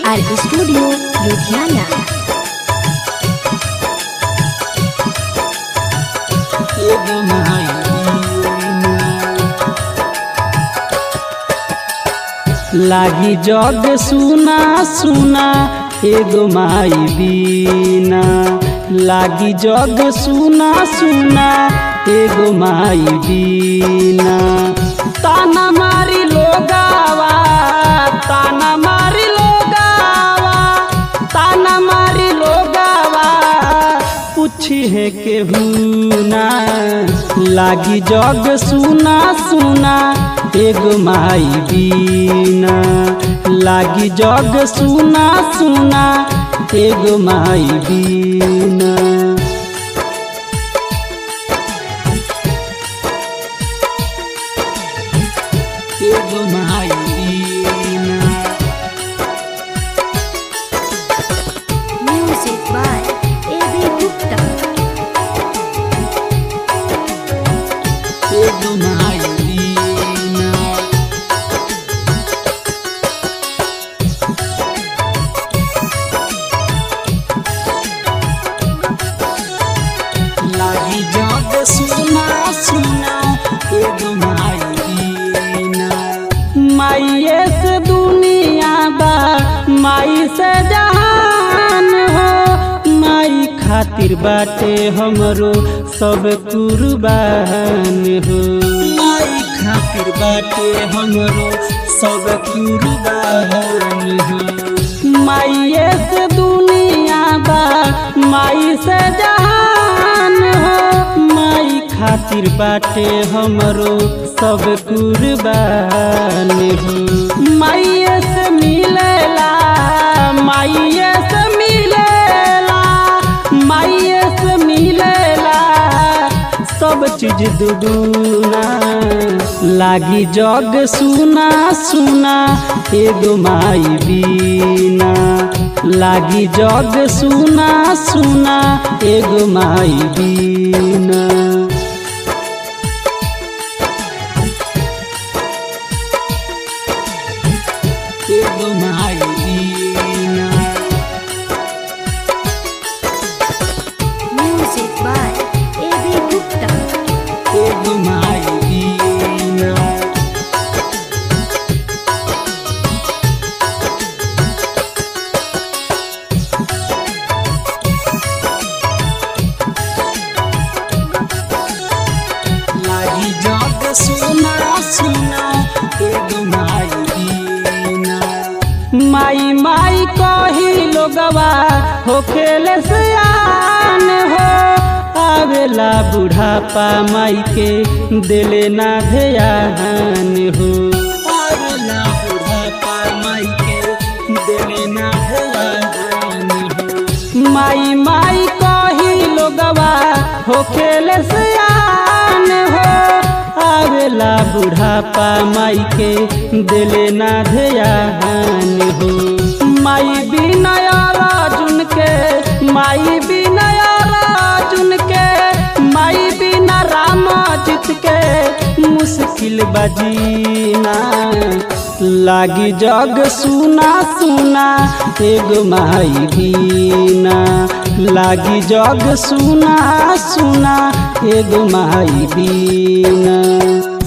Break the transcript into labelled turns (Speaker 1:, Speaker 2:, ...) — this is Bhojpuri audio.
Speaker 1: आर स्टूडियो लुधियाना
Speaker 2: एगो माई लागी जग सुना सुना एगो माई बीना लागी जग सुना सुना एगो माई बीना ताना मारी लोगावा ताना मारी लोगावा ताना मारी लोगावा पूछी है केहू ना लागी जग सुना सुना एगो माई बीना लागी जग सुना सुना एगो माई बीना एगो माई बीना
Speaker 1: music by A B Gupta
Speaker 2: एगो माई बीना लागी जग सुना सुना एगो माई बीना माइये से दुनिया बा माई से जहान हो माई खातिर बाटे हमरो सब कुर्बान हो माई खातिर बाटे हमरो सब कुर्बान हो माइये से दुनिया बा माई से जहान हो माई खातिर बाटे हमरो सब कुर्बान हो माइये से मिलेला माइये से मिलेला माइये से मिलेला सब चीज दुगुना लागी जग सुना सुना एगो माई बीना लागी जग सुना सुना एगो माई बीना एगो माई बीना
Speaker 1: music by A B Gupta
Speaker 2: एगो माई बीना लागी जग सुना सुना एगो माई बीना माई माई कही लोगवा हो खेले सियान हो आवेला बुढ़ापा माई के दिले ना ध्यान हो आवेला बुढ़ापा माई के दिले ना ध्यान हो माई माई कही लोगवा हो खेले सियान हो आवेला बुढ़ापा माई के दिले ना ध्यान हो माई बिनय राजुन के माई बिनय राजुन के माई बिना राम जित के मुश्किल बजीना लागी जग सुना सुना एगो माई बीना लागी जग सुना सुना एगो माई बीना